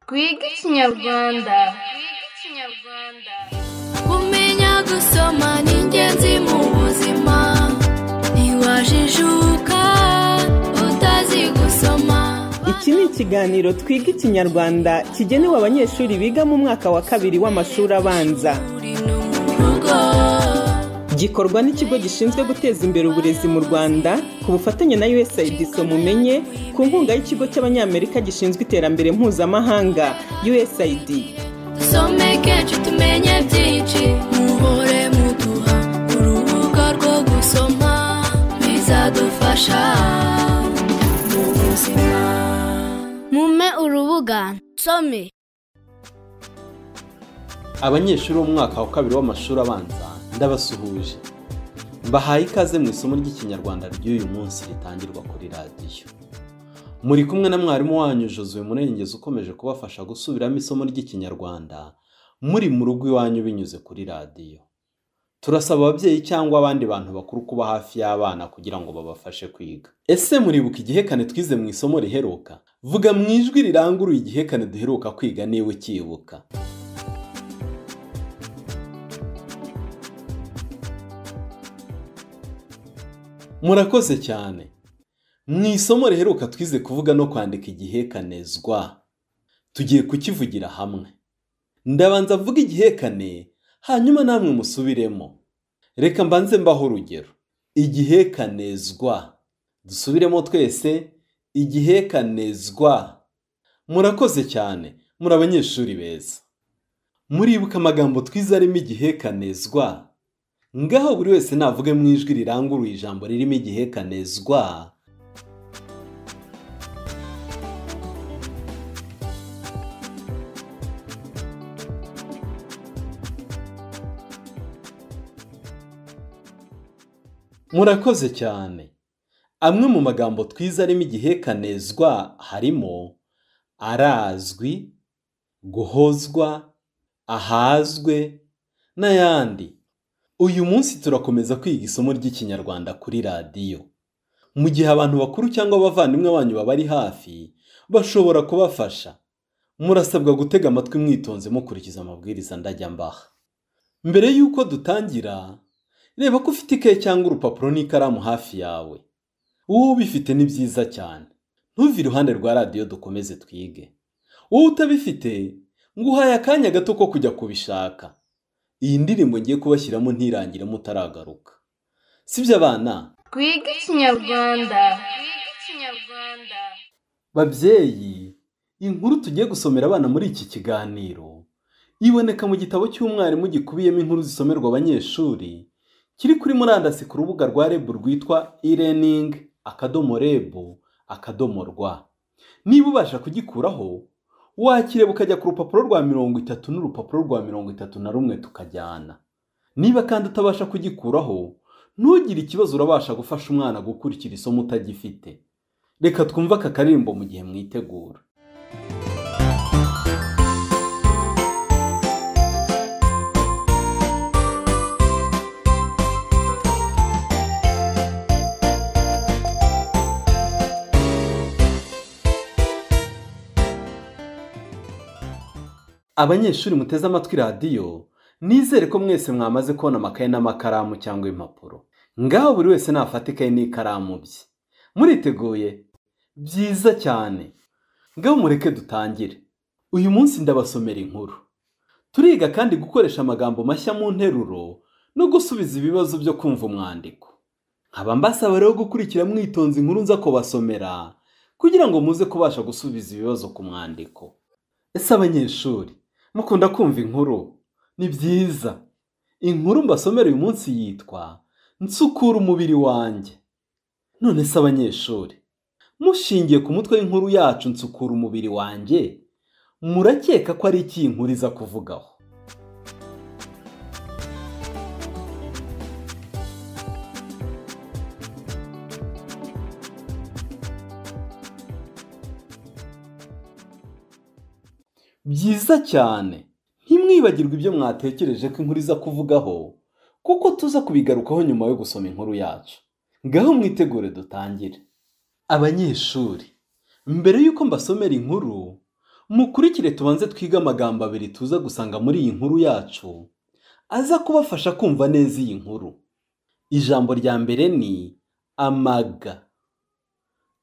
twige ikinyarwanda kumenya gusoma ni ingenzi mu buzima ntiwajijuka utazi gusoma iki ni ikiganiro twiga ikinyarwanda kigenewe abanyeshuri biga mu mwaka wa kabiri w'amashuri abanza uri no mu rugo gikorwa n'ikigo gishinzwe guteza imbere uburezi mu rwanda ku bufatanye na usaid mumenye ku nkunga y'ikigo cy'abanyamerika gishinzwe iterambere mpuzamahanga usaid dusome kenshi tumenye byinshi muhore muduha urubuga rwo gusoma bizadufasha mu buzima mume urubuga nsome abanyeshuri bo mu mwaka wa kabiri w'amashuri abanza ndabasuhuje mbahaye ikaze mu isomo ry'ikinyarwanda ry'uyu munsi ritangirwa kuri radiyo muri kumwe na mwarimu wanyu Josue Murengezi ukomeje kubafasha gusubiramo isomo ry'ikinyarwanda muri mu rugo iwanyu binyuze kuri radiyo turasaba ababyeyi cyangwa abandi bantu bakuru kuba hafi y'abana kugira ngo babafashe kwiga ese muribuka igihekane twize mu isomo riheruka vuga mu ijwi riranguruye igihekane duheruka kwiga niba ukibuka murakoze cyane mu isomo riheruka twize kuvuga no kwandika igihekanezwa tugiye kukivugira hamwe ndabanza vuga igihekane hanyuma namwe musubiremo reka mbanze mbaho urugero igihekanezwa dusubiremo twese igihekanezwa murakoze cyane muri abanyeshuri beza muribuka amagambo twize arimo igihekanezwa ngaho buri wese navuge mu ijwi riranguruye ijambo ririmo igihekanezwa murakoze cyane amwe mu magambo twiza arimo igihekanezwa harimo arazwi guhozwa ahazwe n'ayandi uyu munsi turakomeza kwiga isomo ry'ikinyarwanda kuri radiyo mu gihe abantu bakuru cyangwa abavandimwe banyu babari hafi bashobora kubafasha murasabwa gutega amatwi mwitonze mukurikiza amabwiriza ndajya mbaha mbere y'uko dutangira reba ko ufite ikaye cyangwa urupapuro n'ikaramu hafi yawe wowe ubifite ni byiza cyane ntuve iruhande rwa radiyo dukomeze twige wowe utabifite nguhaye akanya gato ko kujya kubishaka iyi ndirimbo ngiye kubashyiramo ntirangire mutaragaruka sibyo abana twige ikinyarwanda babyeyi inkuru tugiye gusomera abana muri iki kiganiro iboneka mu gitabo cy'umwarimu gikubiyemo inkuru zisomerwa abanyeshuri kiri kuri murandasi ku rubuga rwa rebu rwitwa e-learning akadomo rebu akadomo rwa niba ubasha kugikuraho wakireba ukajya ku rupapuro rwa mirongo itatu n'urupapuro rwa mirongo itatu na rumwe tukajyana niba kandi utabasha kugikuraho ntugire ikibazo urabasha gufasha umwana gukurikira isomo utagifite reka twumve aka karirimbo mu gihe mwitegura abanyeshuri muteze amatwi radiyo nizere ko mwese mwamaze kubona amakaye n'amakaramu cyangwa impapuro ngaho buri wese nafata ikaye n'ikaramu bye muriteguye byiza cyane ngaho mureke dutangire uyu munsi ndabasomera inkuru turiga kandi gukoresha amagambo mashya mu nteruro no gusubiza ibibazo byo kumva umwandiko nkaba mbasaba rero gukurikira mwitonze inkuru nza kubasomera kugira ngo muze kubasha gusubiza ibibazo ku mwandiko ese abanyeshuri mukunda kumva inkuru ni byiza inkuru mbasomera uyu munsi yitwa nsukura umubiri wanjye none se abanyeshuri mushingiye ku mutwe w'inkuru yacu nsukura umubiri wanjye murakeka ko ari iki iyi nkuru iza kuvugaho byiza cyane ntimwibagirwe ibyo mwatekereje ko inkuru iza kuvugaho kuko tuza kubigarukaho nyuma yo gusoma inkuru yacu ngaho mwitegure dutangire abanyeshuri mbere y'uko mbasomera inkuru mukurikire tubanze twige amagambo abiri tuza gusanga muri iyi nkuru yacu aza kubafasha kumva neza iyi nkuru ijambo rya mbere ni amaga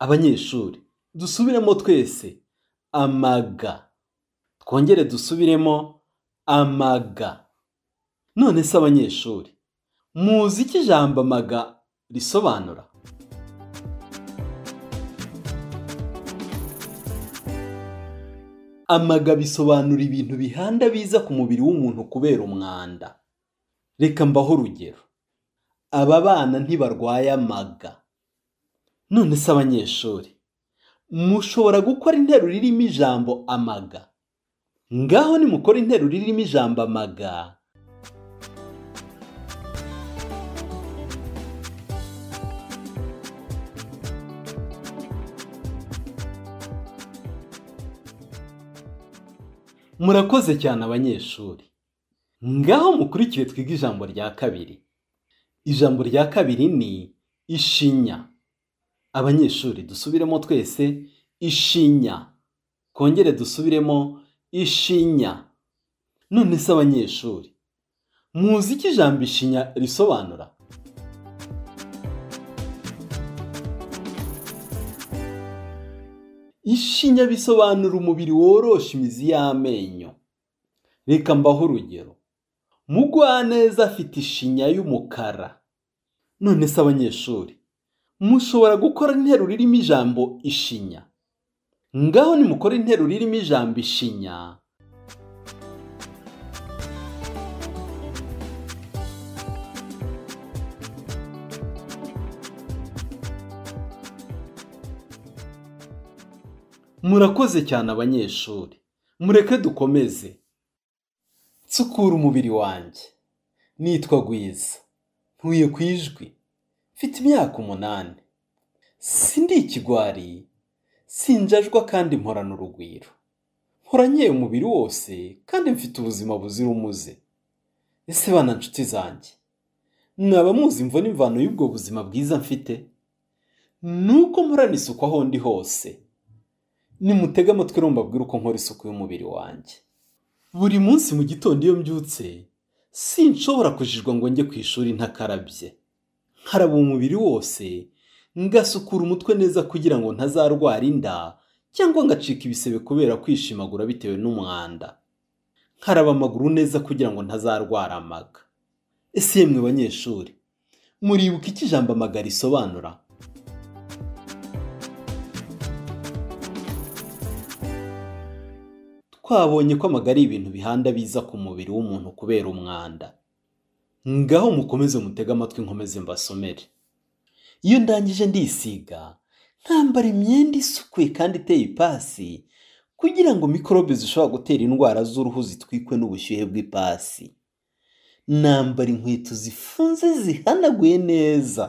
abanyeshuri dusubiremo twese amaga twongere dusubiremo amaga none se abanyeshuri muzi icyo ijambo amaga risobanura amaga bisobanura ibintu bihanda biza ku mubiri w'umuntu kubera umwanda reka mbaho urugero aba bana ntibarwaye amaga none se abanyeshuri mushobora gukora interuro irimo ijambo amaga ngaho nimukora interuro irimo ijambo amaga murakoze cyane abanyeshuri ngaho mukurikire twige ijambo rya kabiri ijambo rya kabiri ni ishinya abanyeshuri dusubiremo twese ishinya kongere dusubiremo ishinya none se abanyeshuri muzi icyo ijambo ishinya risobanura Ishinya bisobanura umubiri worosha imizi y'amenyo. Reka mbaho urugero. Mugwaneza afite ishinya y'umukara. None se abanyeshuri, mushobora gukora interuro irimo ijambo ishinya. Ngaho nimukora interuro irimo ijambo ishinya. murakoze cyane abanyeshuri mureke dukomeze nsukura umubiri wanjye nitwa gwiza ntuye ku ijwi mfite imyaka umunani sindi ikigwari sinjajwa kandi mporana urugwiro mporanye umubiri wose kandi mfite ubuzima buzira umuze ese bana nshuti zanjye mwaba muzi imvo n'imvano y'ubwo buzima bwiza mfite nuko mporana isuku aho ndi hose nimutege amatwi rero mbabwire uko nkora isuku y'umubiri wanjye buri munsi mu gitondo iyo mbyutse sinshobora kujijwa ngo njye ku ishuri ntakarabye nkaraba umubiri wose ngasukura umutwe neza kugira ngo ntazarwara inda cyangwa ngacika ibisebe kubera kwishimagura bitewe n'umwanda nkaraba amaguru neza kugira ngo ntazarwara amaga ese yemwe banyeshuri muribuka icyo ijambo amaga risobanura twabonye ko amaga ari ibintu bihanda biza ku mubiri w'umuntu kubera umwanda ngaho mukomeze mutege amatwi nkomeze mbasomere iyo ndangije ndisiga nkambara imyenda isukuye kandi iteye ipasi kugira ngo mikorobe zishobora gutera indwara z'uruhu zitwikwe n'ubushyuhe bw'ipasi nambara inkweto zifunze zihanaguye neza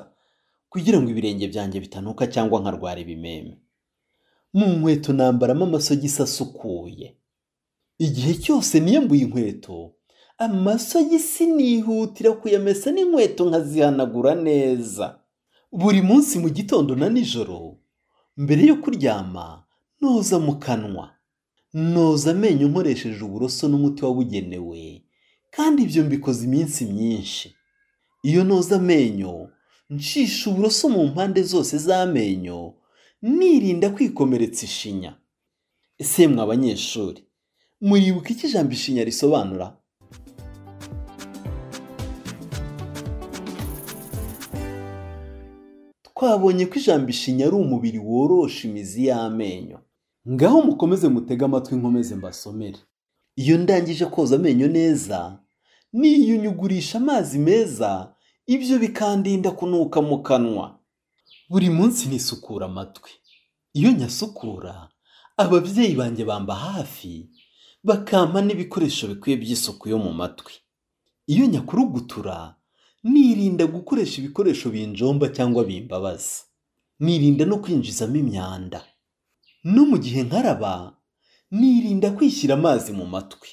kugira ngo ibirenge byanjye bitanuka cyangwa nkarwara ibimeme mu nkweto nambaramo amasogisi asukuye igihe cyose niyambuye inkweto amasogisi nihutira kuyamesa n'inkweto nkazihanagura neza buri munsi mu gitondo na nijoro mbere yo kuryama noza mu kanwa noza amenyo nkoresheje uburoso n'umuti wabugenewe kandi ibyo mbikoze iminsi myinshi iyo noza amenyo ncisha uburoso mu mpande zose z'amenyo nirinda kwikomeretsa ishinya ese mwe abanyeshuri muribuka icyo ijambo ishinya risobanura twabonye ko ijambo ishinya ari umubiri worosha imizi y'amenyo ngaho mukomeze mutege amatwi nkomeze mbasomere iyo ndangije koza amenyo neza niyunyugurisha amazi meza ibyo bikandinda kunuka mu kanwa buri munsi nisukura amatwi iyo nyasukura ababyeyi banjye bamba hafi bakampa n'ibikoresho bikwiye by'isuku yo mu matwi iyo nyakurugutura nirinda gukoresha ibikoresho binjomba cyangwa bimbabaza nirinda no kwinjizamo imyanda no mu gihe nkaraba nirinda kwishyira amazi mu matwi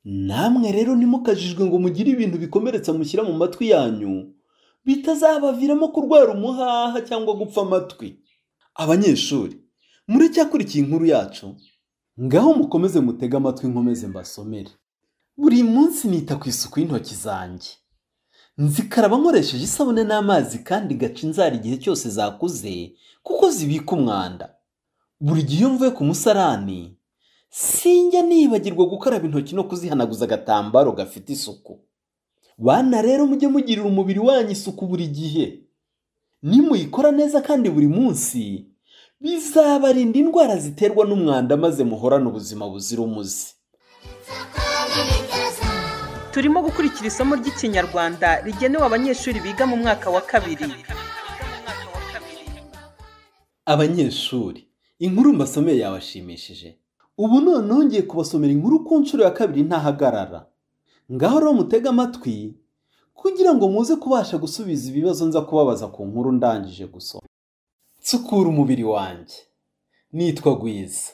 namwe rero nimukajijwe ngo mugire ibintu bikomeretsa mushyira mu matwi yanyu bitazabaviramo kurwara umuhaha cyangwa gupfa amatwi abanyeshuri muracyakurikiye inkuru yacu ngaho mukomeze mutege amatwi nkomeze mbasomere buri munsi nita ku isuku y'intoki zanjye nzikaraba nkoresheje isabune n'amazi kandi gaca inzara igihe cyose zakuze kuko zibika umwanda buri gihe iyo mvuye ku musarani sinjya nibagirwa gukaraba intoki no kuzihanaguza agatambaro gafite isuku bana rero mujye mugirira umubiri wanyu isuku buri gihe nimuyikora neza kandi buri munsi bizabarinda indwara ziterwa n'umwanda maze muhorane ubuzima buzira umuze turimo gukurikira isomo ry'ikinyarwanda rigenewe abanyeshuri biga mu mwaka wa kabiri abanyeshuri inkuru mbasomeye yabashimishije ubu none nongeye kubasomera inkuru ku nshuro ya kabiri ntahagarara ngaho rero mutege amatwi kugira ngo muze kubasha gusubiza ibibazo nza kubabaza ku nkuru ndangije gusoma nsukura umubiri wanjye nitwa gwiza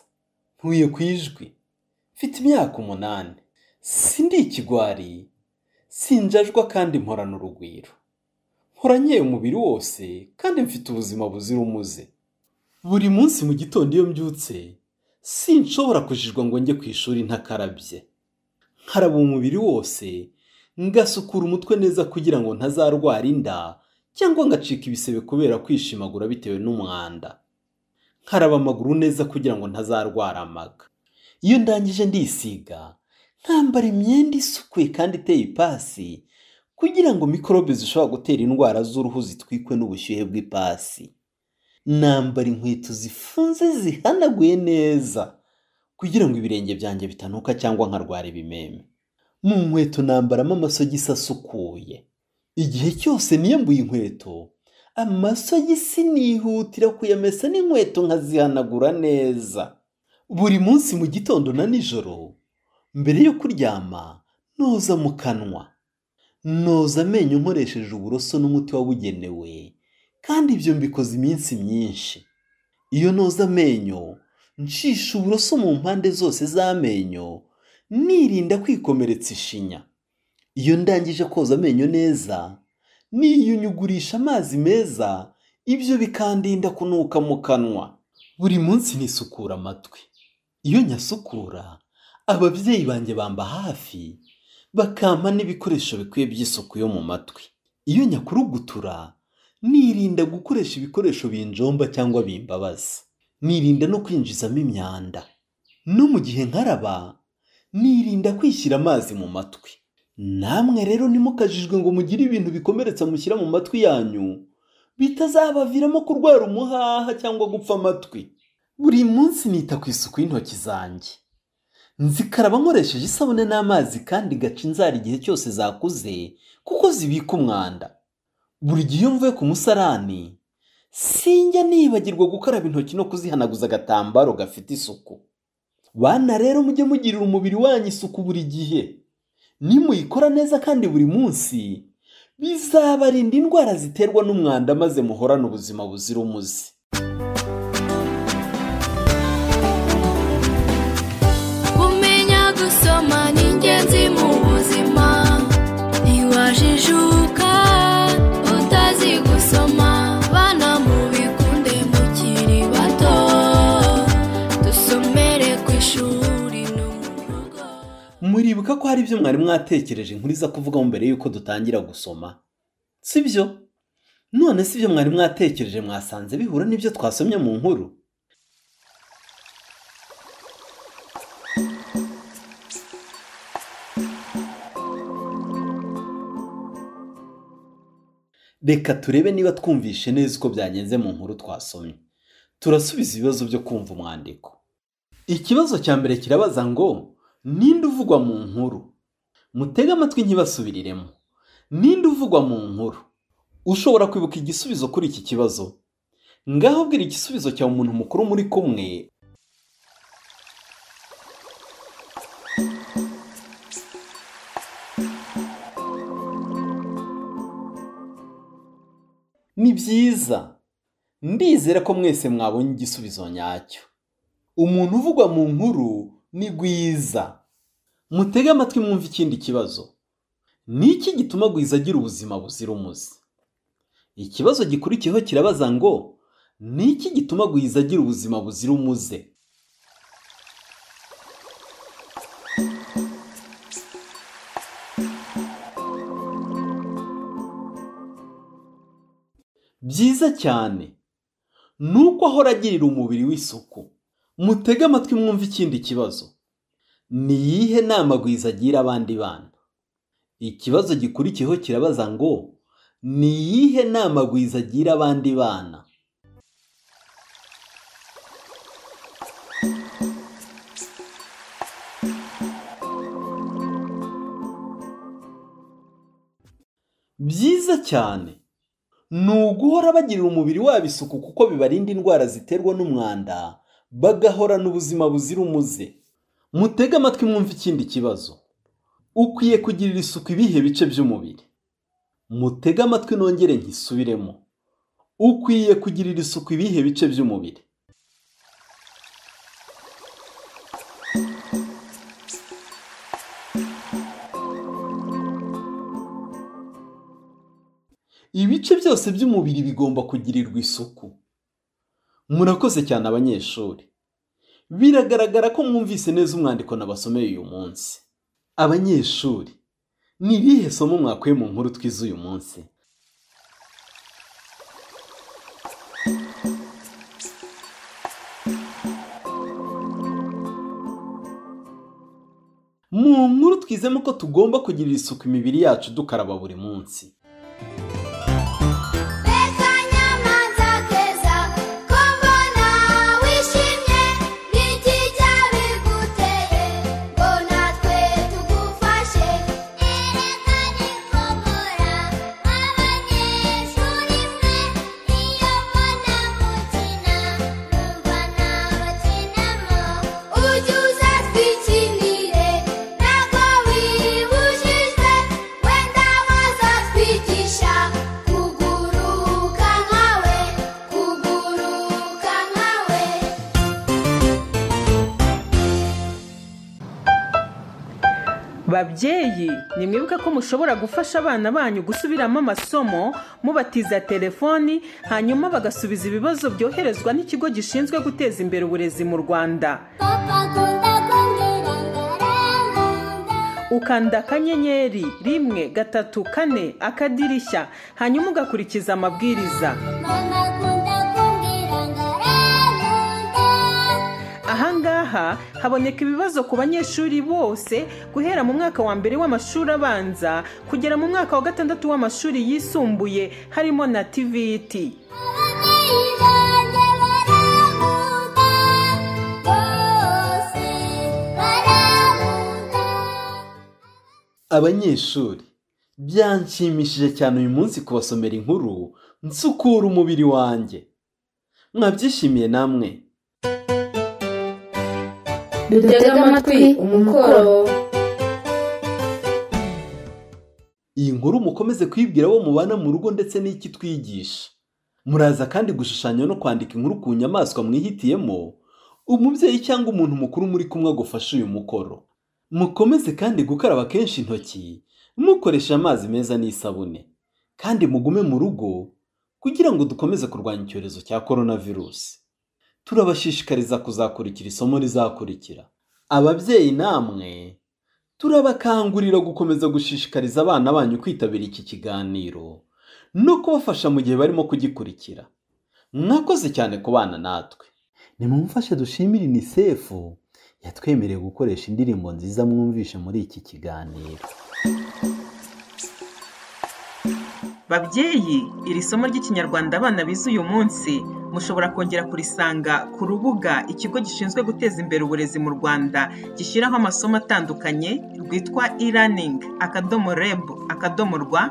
ntuye ku ijwi mfite imyaka umunani sindi ikigwari sinjajwa kandi mporana urugwiro mporanye umubiri wose kandi mfite ubuzima buzira umuze buri munsi mu gitondo iyo mbyutse sinshobora kujijwa ngo njye ku ishuri ntakarabye nkaraba umubiri wose ngasukura umutwe neza kugira ngo ntazarwara inda cyangwa ngacika ibisebe kubera kwishimagura bitewe n'umwanda nkaraba amaguru neza kugira ngo ntazarwara amaga iyo ndangije ndisiga nkambara imyenda isukuye kandi iteye ipasi kugira ngo mikorobe zishobora gutera indwara z'uruhu zitwikwe n'ubushyuhe bw'ipasi nambara inkweto zifunze zihanaguye neza kugira ngo ibirenge byanjye bitanuka cyangwa nkarwara ibimeme mu nkweto nambaramo amasogisi asukuye igihe cyose niyambuye inkweto amasogisi nihutira kuyamesa n'inkweto nkazihanagura neza buri munsi mu gitondo na nijoro mbere yo kuryama noza mu kanwa noza amenyo nkoresheje uburoso n'umuti wabugenewe kandi ibyo mbikoze iminsi myinshi iyo noza amenyo ncisha uburoso mu mpande zose z'amenyo nirinda kwikomeretsa ishinya iyo ndangije koza amenyo neza niyunyugurisha amazi meza ibyo bikandinda kunuka mu kanwa buri munsi nisukura amatwi iyo nyasukura ababyeyi banjye bamba hafi bakampa n'ibikoresho bikwiye by'isuku yo mu matwi iyo nyakurugutura nirinda gukoresha ibikoresho binjomba cyangwa bimbabaza nirinda no kwinjizamo imyanda no mu gihe nkaraba nirinda kwishyira amazi mu matwi namwe rero ntimukajijwe ngo mugire ibintu bikomeretsa mushyira mu matwi yanyu bitazabaviramo kurwara umuhaha cyangwa gupfa amatwi buri munsi nita ku isuku y'intoki zanjye nzikaraba nkoresheje isabune n'amazi kandi gaca inzara igihe cyose zakuze kuko zibika umwanda buri gihe iyo mvuye ku musarani sinjya nibagirwa gukaraba intoki no kuzihanaguza agatambaro gafite isuku bana rero mujye mugirira umubiri wanyu isuku buri gihe nimuyikora neza kandi buri munsi bizabarinda indwara ziterwa n'umwanda maze muhorane ubuzima buzira umuze kumenya gusoma ni ingenzi mu buzima ntiwajijuka utazi gusoma bana mubikunde mukiri bato dusomere ku ishuri no mu rugo muribuka ko hari ibyo mwari mwatekereje nkuriza kuvuga mbere y'uko dutangira gusoma si byo none si byo mwari mwatekereje mwasanze bihura n'ibyo twasomye mu nkuru reka turebe niba twumvishe neza uko byagenze mu nkuru twasomye turasubiza ibibazo byo kumva umwandiko ikibazo cya mbere kirabaza ngo ninde uvugwa mu nkuru mutege amatwi ntibasubiriremo ninde uvugwa mu nkuru ushobora kwibuka igisubizo kuri iki kibazo ngaho bwira igisubizo cya umuntu mukuru muri kumwe ni byiza ndizera ko mwese mwabonye igisubizo nyacyo umuntu uvugwa mu nkuru ni gwiza mutege amatwi mwumve ikindi kibazo ni iki gituma gwiza agira ubuzima buzira umuze ikibazo gikurikiyeho kirabaza ngo ni iki gituma gwiza agira ubuzima buzira umuze byiza cyane ni uko ahora agirira umubiri w'isuku mutege amatwi mwumve ikindi kibazo ni iyihe nama gwiza agira abandi bana ikibazo gikurikiyeho kirabaza ngo ni iyihe nama gwiza agira abandi bana byiza cyane ni uguhora bagirira umubiri wabo isuku kuko bibarinda indwara ziterwa n'umwanda bagahorana ubuzima buzira umuze mutege amatwi mwumve ikindi kibazo ukwiye kugirira isuku ibihe bice by'umubiri mutege amatwi nongere nkisubiremo ukwiye kugirira isuku ibihe bice by'umubiri ibice byose by'umubiri bigomba kugirirwa isuku murakoze cyane abanyeshuri biragaragara ko mwumvise neza umwandiko nabasomeye uyu munsi abanyeshuri ni ibihe somo mwakuye mu nkuru twize uyu munsi mu nkuru twizemo ko tugomba kugirira isuku imibiri yacu dukaraba buri munsi Akanyamanza keza ko mbona wishimye n'iki cyabiguteye ngo natwe tugufashe erekane ko mbora abanyeshuri mwe iyo mbona mukina numva nabakinamo ujye uza twikinire ntabwo wibujijwe wenda wazatwigisha kuguruka nkawe kuguruka nkawe babyeyi nimwibuke ko mushobora gufasha abana banyu gusubiramo amasomo mubatiza telefoni hanyuma bagasubiza ibibazo byoherezwa n'ikigo gishinzwe guteza imbere uburezi mu rwanda Papa akunda kumbwira ngo arangunda ukanda akanyenyeri rimwe gatatu kane akadirishya hanyuma ugakurikiza amabwiriza mama akunda kumbwira ngo arangunda ahangaha haboneka ibibazo ku banyeshuri bose guhera mu mwaka wa mbere w'amashuri abanza kugera mu mwaka wa gatandatu w'amashuri yisumbuye harimo na tiviti ababyeyi banjye barangunda bose barangunda abanyeshuri byanshimishije cyane uyu munsi kubasomera inkuru nsukura umubiri wanjye mwabyishimiye namwe dutege amatwi umukoro iyi nkuru mukomeze kuyibwira abo mubana mu rugo ndetse n'iki twigisha muraza kandi gushushanya no kwandika inkuru ku nyamaswa mwihitiyemo umubyeyi cyangwa umuntu mukuru muri kumwe agufashe uyu mukoro mukomeze kandi gukaraba kenshi intoki mukoresha amazi meza n'isabune kandi mugume mu rugo kugira ngo dukomeze kurwanya icyorezo cya korona virusi turabashishikariza kuzakurikira isomo rizakurikira ababyeyi namwe turabakangurira gukomeza gushishikariza abana banyu kwitabira iki kiganiro no kubafasha mu gihe barimo kugikurikira mwakoze cyane ku bana natwe nimumufashe dushimire unicef yatwemereye gukoresha indirimbo nziza mwumvishe muri iki kiganiro babyeyi iri somo ry'ikinyarwanda abana bize uyu munsi mushobora kongera kurisanga ku rubuga ikigo gishinzwe guteza imbere uburezi mu rwanda gishyiraho amasomo atandukanye rwitwa e-learning akadomo reb akadomo rwa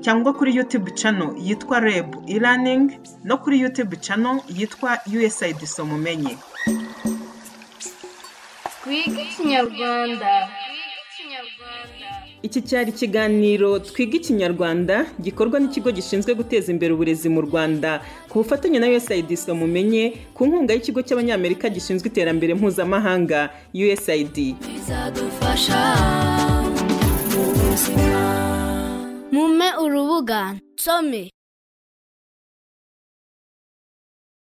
cyangwa kuri youtube channel yitwa reb e-learning no kuri youtube channel yitwa usaid somumenye Twige Ikinyarwanda. Iki cyari ikiganiro Twiga Ikinyarwanda gikorwa n'ikigo gishinzwe guteza imbere uburezi mu Rwanda ku bufatanye na USAID mumenye ku nkunga y'ikigo cy'Abanyamerika gishinzwe iterambere mpuzamahanga USAID. bizadufasha mu buzima mume urubuga nsome